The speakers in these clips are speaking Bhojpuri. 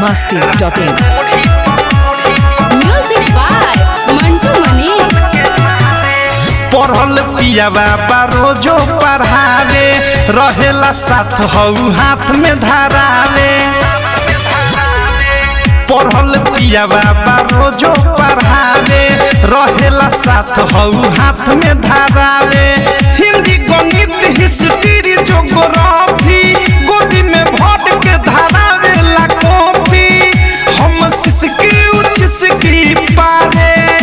masti.in. Music by Mantu Mani. पढ़ल पियावा बा रोजो पढ़ावे रहेला साथ हऊ हाथ में धरावे पढ़ल पियावा बा रोजो पढ़ावे रहेला साथ हऊ हाथ में धरावे हिंदी गणित हिस्ट्री जोग्राफी गोदी में भट के धरावे ला कॉपी हम सिसकी उचिसकी पारे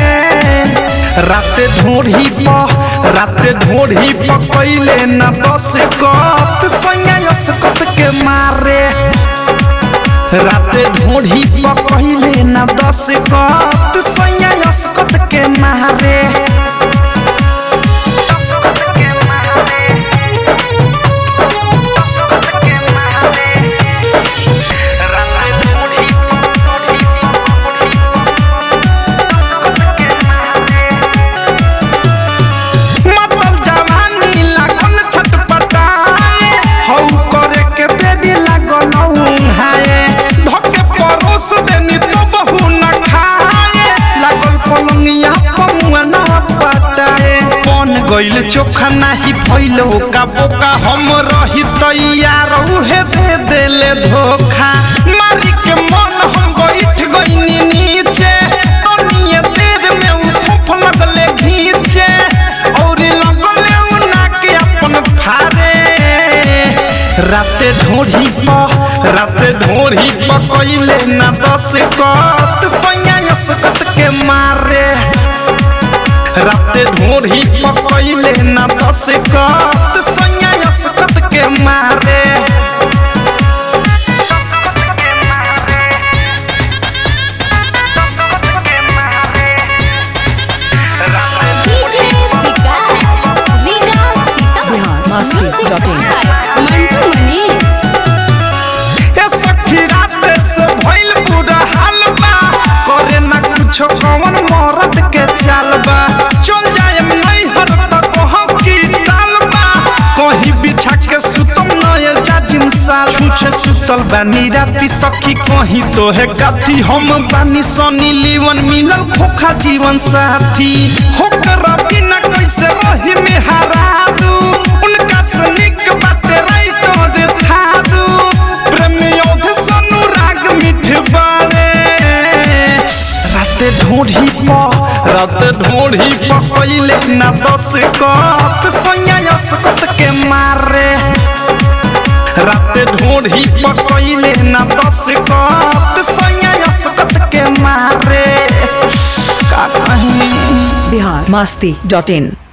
राते ढोढ़ी प राते ढोढ़ी प कैले न दस कत सैया कत के मारे राते ढोढ़ी प कैले न दस कत सैया कत के मारे मतल जवानी लागल छटपटाए हौ करे के बेदी लागल हाय धके परोस देनी तो बहु न खाए लागल पलंगिया पमुआ न पटाए बन गइल चोखा नाही भइलो का बोका हम रही तैयार उहे दे देले धोखा मारी के मन हम बैठ गइनी नीचे तनिए देर में उठफ लगले घीचे और लगले उना के अपन फारे राते ढोढ़ी प राते ढोढ़ी प कइले ना दस कत सैया यसकत के मारे राते ढोढ़ी प कइले ना दस कत सैया यसकत के मारे DJ Vikas, Liga Bihar Sita. Music masti.in. by Mantu Mani. ए सखी राते से भइल पूरा हाल बा करे ना कुछो कवन मरद के चाल बा चल जाए नैहर तक कहब की टाल बा कहीं बिछा के सुतम नय जाजिम साल छुछे सुतल बानी राती सखी कहीं तो है गाथी हम बानी सनी लीवन मिलल खोखा जीवन साथी होकर बिना कैसे रही में हरारू उनका सनिक बात राइट और थारू प्रेम योध सनु राग मिठ बारे राते ढोढ़ी प राते ढोढ़ी प कइले ना दस कत सैया यसकत के मारे राते ढोढ़ी प कइले ना दस कत सैया यसकत के मारे का कहीं Bihar masti.in.